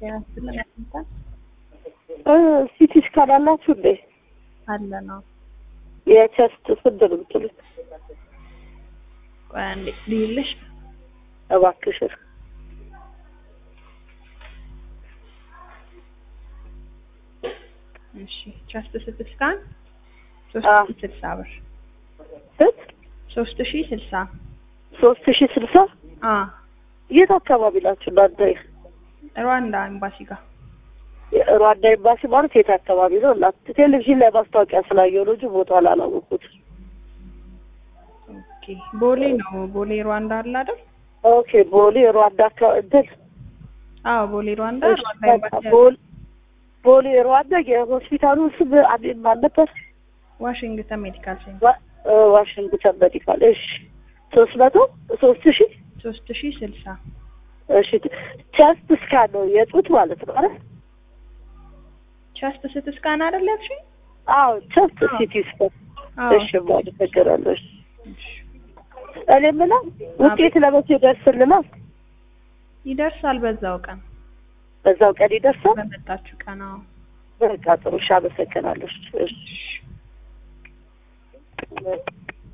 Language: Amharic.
ጤናስጥልን ያስንታል ሲቲ ስካን አላችሁ እንዴ? አለ ነው። የቸስት ስንት ነው የምትሉት? ቆይ አንዴ ልይልሽ። እባክሽን እሺ ቸስት ስት ስካን አ ሶስት ሺ ስልሳ ብር ስንት? ሶስት ሺ ስልሳ ሶስት ሺህ ስልሳ አ የት አካባቢ ናችሁ እናንተ? ሩዋንዳ ኤምባሲ ጋር ሩዋንዳ ኤምባሲ ማለት የት አካባቢ ነው? እና ቴሌቪዥን ላይ ማስታወቂያ ስላየሁ ነው እንጂ ቦታውን አላወኩት። ኦኬ ቦሌ ነው። ቦሌ ሩዋንዳ አለ አይደል? ኦኬ ቦሌ ሩዋንዳ አካባቢ እንትን አዎ ቦሌ ሩዋንዳ እሺ፣ ሩዋንዳ በቃ ኤምባሲ አለ። ቦሌ ቦሌ ሩዋንዳ የሆስፒታሉ ስም አቤት ማን ነበር? ዋሽንግተን ሜዲካል ሴንተር ዋ- እ ዋሽንግተን ሜዲካል። እሺ ሶስት መቶ ሶስት ሺህ ሶስት ሺ ስልሳ እሺ ቸስት ስካን ነው የጡት ማለት ነው አይደል? ቸስት ስት ስካን አይደል ያልሽኝ? አዎ ቸስት አዎ። ሲቲ ስካን። አዎ እሺ አመሰግናለሁ። እሺ እሺ። እኔ የምለው ውጤት ለመቼ ይደርስልናል? ይደርሳል በዛው ቀን በዛው ቀን ይደርሳል? በመጣችሁ ቀን። አዎ በቃ ጥሩ። እሺ አመሰግናለሁ። እሺ እሺ